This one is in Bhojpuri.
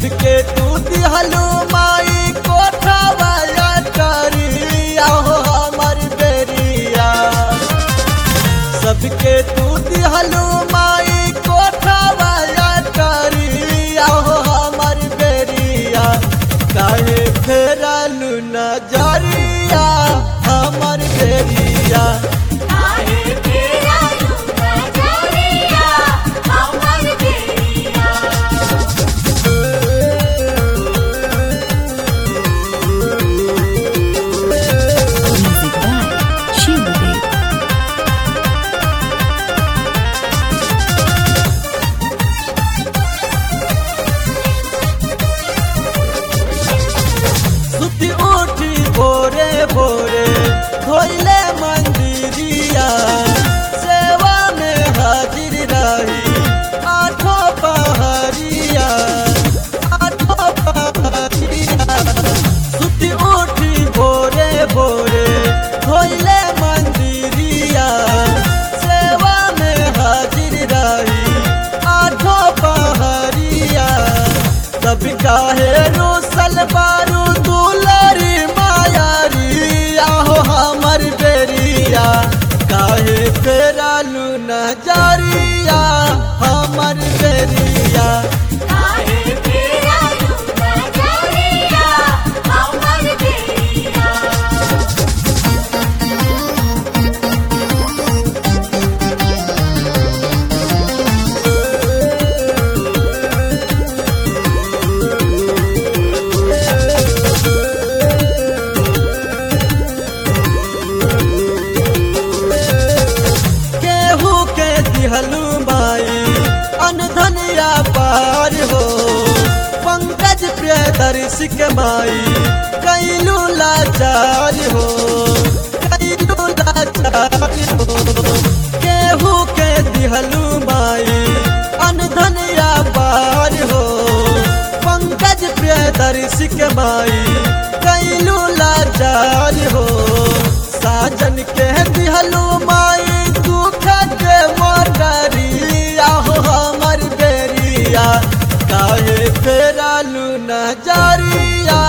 सबके तू दिहलू माई कोठा वाला करिया हो हमर बेरिया सबके तू दिहलू माई कोठा वाला करिया हो हमर बेरिया काहे फेरलू नजरिया हमर बेरिया काहे तेरा लूना जोरिया हमर बेरिया Music by Shivadev. सुती उठी भोरे भोरे धोइले मंदिरिया सेवा में हाजिर रही आठों पहरिया आठों पहरिया सुती उठी भोरे भोरे धोइले मंदिरिया सेवा में हाजिर रही आठों पहरिया तब काहे रोसल बारू दुलरी मायारी आहो हमर बेरिया काहे फेरालू नजरिया हमर बेरिया काहे तेरा लूना जोरिया हमर बेरिया केहू के दिहलू माई अनधनिया पार हो पंकज प्रियदर्शी के माई कैलू लाचार हो कैलू लाचार हो केहू के दिहलू माई अनधनिया पार हो पंकज प्रियदर्शी के माई कैलू लाचार हो साजन के दिहलू माई दुख के मोटरिया हो हमर बेरिया काहे फेरालू नजरिया